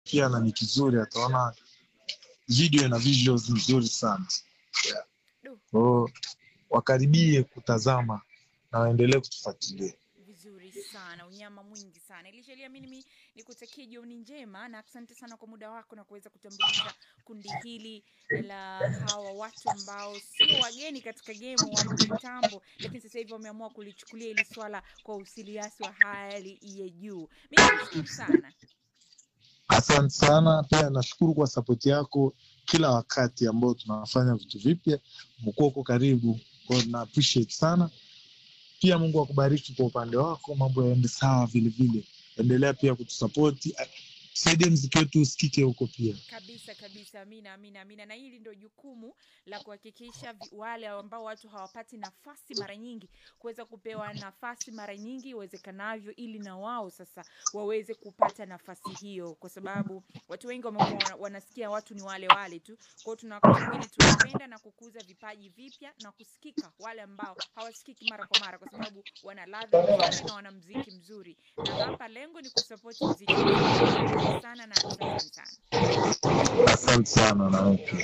pia na ni kizuri, ataona video na visuals nzuri sana yeah. Kwa hiyo wakaribie kutazama na waendelee kutufuatilia. vizuri sana unyama mwingi sana ilishalia mimi nikutakie jioni njema na asante sana kwa muda wako na kuweza kutambulisha kundi hili la hawa watu ambao sio wageni katika gemu wapo kitambo lakini sasa hivi wameamua kulichukulia hili swala kwa usiliasi wa hali ya juu mi nashukuru sana Asante sana, pia nashukuru kwa sapoti yako kila wakati ambao tunafanya vitu vipya, mkuwa uko karibu, kwa hiyo na appreciate sana. Pia Mungu akubariki kwa upande wako, mambo yaende sawa vile vile. Endelea pia kutusapoti, saidie mziki wetu usikike huko pia. kabisa kabisa amina amina amina na hili ndio jukumu la kuhakikisha vi- wale ambao watu hawapati nafasi mara nyingi kuweza kupewa nafasi mara nyingi iwezekanavyo ili na wao sasa waweze kupata nafasi hiyo kwa sababu watu wengi wamekuwa wana- wanasikia watu ni wale wale tu kwao tunakabidi tunapenda na kukuza vipaji vipya na kusikika wale ambao hawasikiki mara kwa mara kwa sababu wana ladha nzuri na wana mziki mzuri na hapa lengo ni kusapoti mziki mzuri sana na asante sana Asante sana na wewe pia.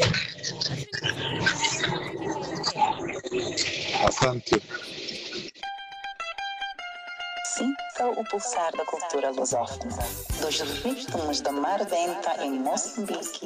Asante. Sinta o pulsar da cultura lusófona, dos ritmos da Mar Denta em Moçambique